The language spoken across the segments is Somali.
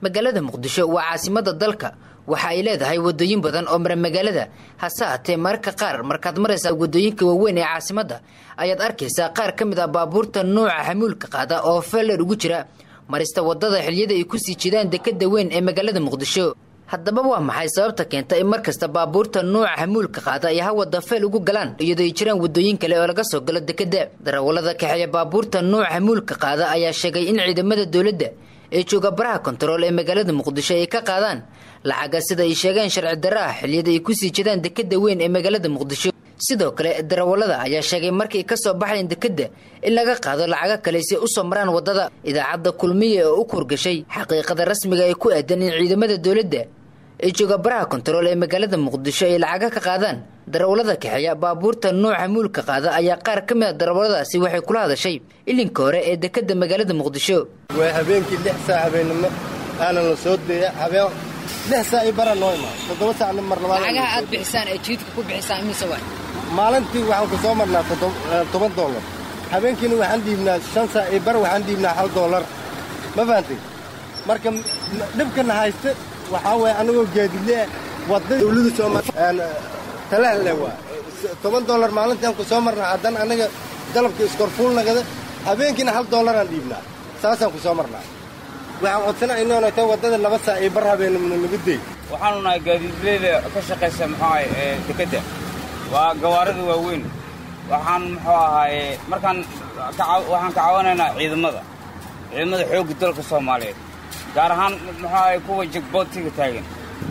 magaalada muqdisho waa caasimada dalka waxa ay leedahay wadooyin badan oo mara magaalada hase haatee mararka qaar markaad maraysaa wadooyinka waaweyn ee caasimadda ayaad arkaysaa qaar ka mid ah baabuurta nuuca xamuulka qaada oo feeler ugu jira marista wadada xiliyada ay kusii jidaan dekada weyn ee magaalada muqdisho haddaba waa maxay sababta keenta in mar kasta baabuurta nuuca xamuulka qaada ay hawada feel ugu galaan iyadoo ay jiraan wadooyin kale oo laga soo galo dekada darawallada kaxeeya baabuurta nuuca xamuulka qaada ayaa sheegay in ciidamada dowladda ee jooga baraha kontarool ee magaalada muqdisho ay ka qaadaan lacaga sida ay sheegeen sharci darro ah xilliyada ay kusii jidaan dekada weyn ee magaalada muqdisho sidoo kale darawallada ayaa sheegay markay ka soo baxayn dekadda in laga qaado lacago kale si u soo maraan waddada idaacadda kulmiye oo u kurgashay xaqiiqada rasmiga ee ku aadan in ciidamada dowladda ee jooga baraha kontarool ee magaalada muqdisho ay lacaga ka qaadaan darawallada kaxeeya baabuurta nuuca muulka qaada ayaa qaar ka mid a darawalladaasi waxay kula hadashay ilinka hore ee dekadda magaalada muqdisho waa habeenkii lix saac habeennimo aanan la soo deeya habeen lix saac io bara noo imaa toddoba saacna mar labaad lacagaha aad bixisaan ee jiidka ku bixisaan imise waay maalintii waxaan ku soo marnaa toban dollar habeenkiina waxaan dhiibnaa shan saac io bar waxaan dhiibnaa hal dollar ma fahantay marka dhibkana haysta waxaa waaya anagoo gaadidle wadda dawlada sooma talahle waa toban dollar maalintaan ku soo marnaa haddana anaga dalabka iskorfuulnagada habeenkiina hal dollaraan dhiibnaa saasaan ku soo marnaa waxaan codsana inoona ta waddada laba saac io bar habeenimna nagu dey waxaanu nahay gaadiidleyda ka shaqaysa muxuahay ee dekedda waa gawaarida waaweyn waxaan muxuu ahaaye markaan waxaan ka caawinaynaa ciidamada ciidamada xoogga dalka soomaaliyeed gaar ahaan muxuu ahay kuwa jegboodtiga taagan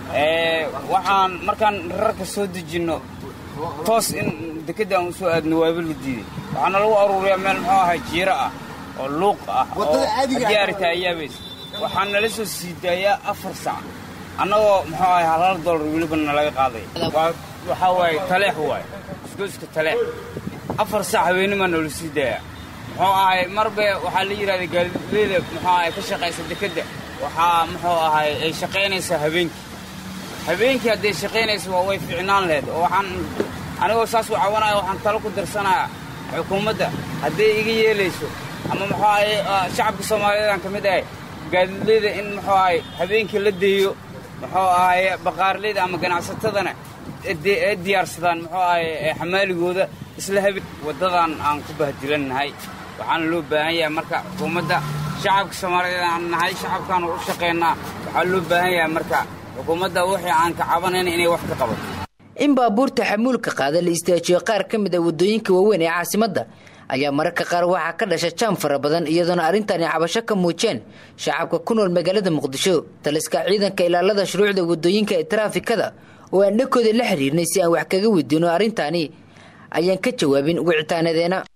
waxaan markaan rarka soo dejinno toos in dekedda aan u soo aadno waaba la diiday waxaana lagu aruuriyaa meel muxuu ahay jiiro ah oo luuq ah oo haddii arita ayaabays waxaa nala soo sii daayaa afar sac annagoo muxuu ahay hal hal dollar weliba nalaga qaaday waxaa waaye taleex waaye isgoyska taleex afar sac habeenimaa noola sii daayaa muxuu ahay marbe waxaa la yidhahda gaadiidleyda muxuu ahay ka shaqaysa dekedda waxaa muxuu ahay ay shaqaynaysaa habeenkii habeenkii hadday shaqaynaysa waa way ficnaan laheyd oo waxaan anigoo saas u cawanaya waxaan talo ku darsanayaa xukuumadda hadday iga yeelayso ama muxuu ahay shacabka soomaaliyeed aan ka mid ahay gaadiidleyda in muxuu ahay habeenkii la deeyo muxuu ahay baqaarleyda ama ganacsatadana ee diyaarsadaan muxuu ahay xamaaligooda isla habeen waddadan aan ku bahdilannahay waxaana loo baahan yahay marka xukuumadda shacabka soomaaliyeed aan nahay shacabkaanu u shaqaynaa waxaa loo baahan yahay marka xukuumadda wixii aan ka cabanayna inay wax ka qabato in baabuurta xamuulka qaada la istaajiyo qaar ka mid a waddooyinka waaweyn ee caasimadda ayaa mararka qaar waxaa ka dhasha jaam fara badan iyadoona arrintani cabasho ka muujeen shacabka ku nool magaalada muqdisho taliska ciidanka ilaalada shuruucda waddooyinka ee taraafikada oo aan dhakooda la xiriirnay si aan wax kaga weydiino arrintaani ayaan ka jawaabin wicitaanadeena